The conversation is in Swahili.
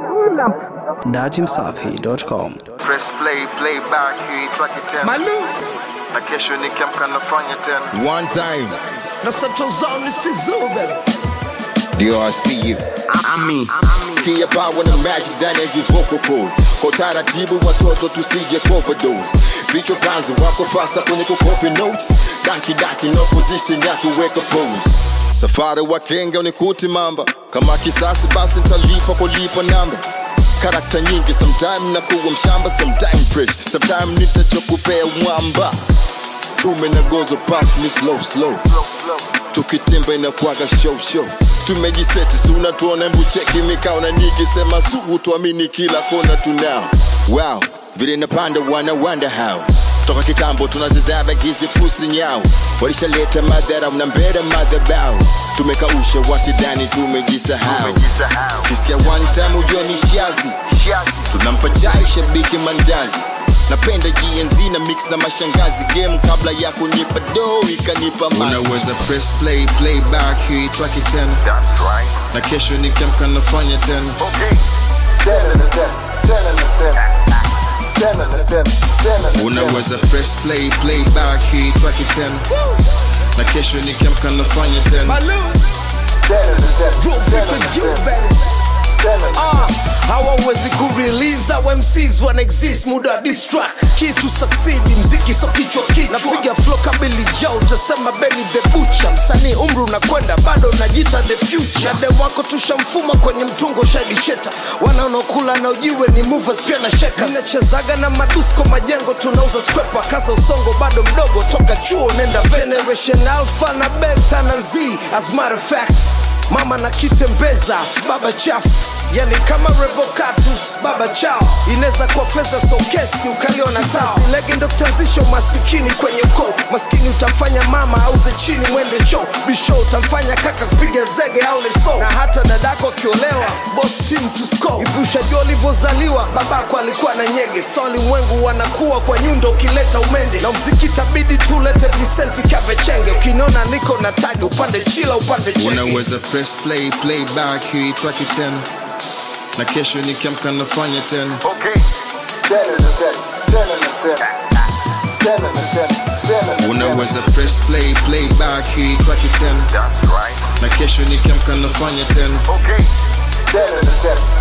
datimsafi.com. Press play, play back, hii track it tena. Malu Na kesho nikiamka nafanya tena. One time, na Central Zone is Tizu baby. ndio I see you. Sikia power na magic ndani ya hizi vocal cords. Kwa taratibu watoto tusije overdose. Vichwa panzi wako faster kwenye kukopi notes. Daki daki no position ya kuweka pose. Safari wa kenga unikuti mamba. Kama kisasi basi nitalipa kulipa namba. Karakta nyingi sometime nakuwa mshamba sometime fresh sometime nitachokupea mwamba tume na gozo puff ni slow slow tukitimba inakwaga show show tumejiseti si unatuona mbu cheki mikao na nikisema sugu tuamini kila kona tunao wow vile napanda wana wonder how toka kitambo tunazizaba gizi pusi nyao walishaleta madhara na mbele madhabao tumekausha wasidani tumejisahau Umejisahau. kisikia one time ujua ni shazi Shazi. tunampa chai shabiki mandazi napenda gnz na mix na mashangazi game kabla ya kunipa do ikanipa unaweza press play play back hii track tena That's right. na kesho nikiamka nafanya tena Okay. Tena na tena, tena na tena. Tena na tena, tena na tena. unaweza press play play back hii track tena na kesho nikiamka nafanya tena Malu Tena na tena, Bro, tena for na you tena. baby. Tena na Ah, hawawezi kurelease au MCs wana exist muda wa diss track kitu succeed mziki so kichwa kichwa napiga flow kabili jao utasema Benny the Butcher msanii umri unakwenda bado najita the future na dem wako tushamfuma kwenye mtungo shadi sheta wanaonokula na ujiwe ni movers pia na shakers ninachezaga na madusko majengo tunauza skwepa kasa usongo bado mdogo toka chuo nenda generation alpha na beta na z as matter of fact mama na kitembeza baba chafu yani kama revocatus baba chao inaweza kuwa fedha sokesi ukaliona sawa lege ndo kutanzisha umasikini kwenye ukoo maskini utamfanya mama auze chini mwende choo bisho utamfanya kaka kupiga zege au leso na hata dadako akiolewa both team to score hivi ushajua ulivyozaliwa babako alikuwa na nyege so ulimwengu wanakuwa kwa nyundo ukileta umende na mziki tabidi tulete visenti kavechenge ukiniona niko na tagi upande chila upande chenge unaweza press play play back hii track tena na kesho nikiamka nafanya tena Okay. Tena na tena, tena na tena. Tena na tena, tena na tena. unaweza press play play back hii track tena That's right. na kesho nikiamka nafanya tena Okay. Tena na tena,